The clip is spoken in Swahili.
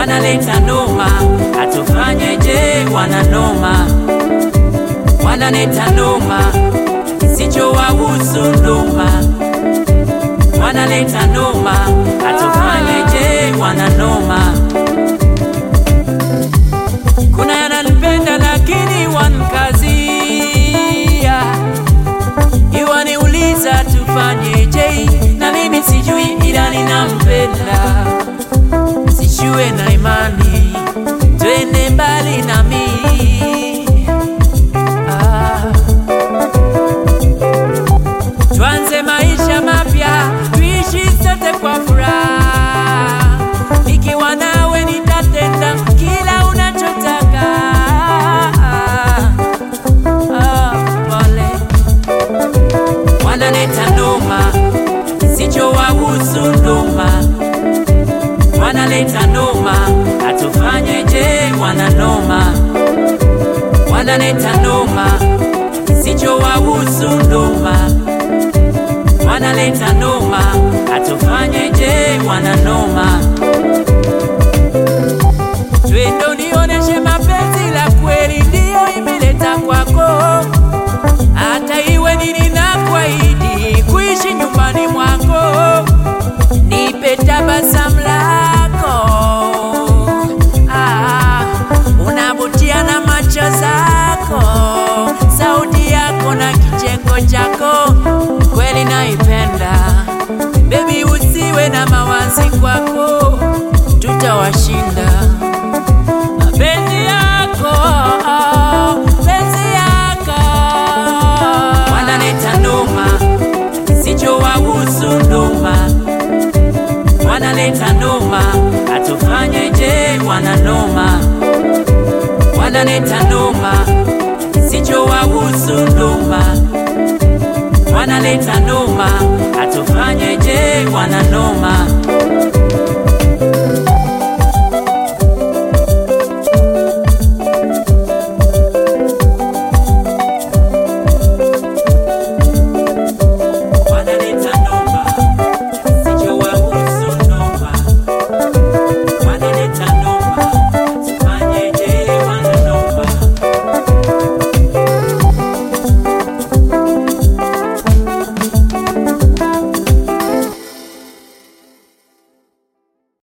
wanaleta noma, atufanyeje? Wana noma, wanaleta noma, kisichowahusu noma, wanaleta noma, atufanyeje? Wana noma, kuna yananipenda lakini wankazia, iwaniuliza tufanyeje, na mimi sijui, ila ninampenda sijue na imani, twende mbali nami. Ah. Tuanze maisha mapya, tuishi sote kwa furaha. Nikiwa nawe nitatenda kila unachotaka. Ah, pole. Wanaleta noma, sichowahusu noma wanaleta noma, atufanyeje? Wana noma, wanaleta noma, kisichowahusu noma, wanaleta noma, atufanyeje? Wana noma, twendo nioneshe mapenzi la kweli, ndiyo imeleta kwako, hata iwe nini na kwaidi kuishi nyumbani mwako nipe tabasamu lako ah, unavutia na macho zako, sauti yako na kicheko chako, kweli naipenda. Baby, usiwe na mawazi kwako, tutawashinda mapenzi yako, penzi yako. Wanaleta noma, kisichowahusu noma wanaleta noma, atufanyeje? Wana noma, wanaleta noma, kisichowahusu noma, wanaleta noma, atufanyeje? Wana noma.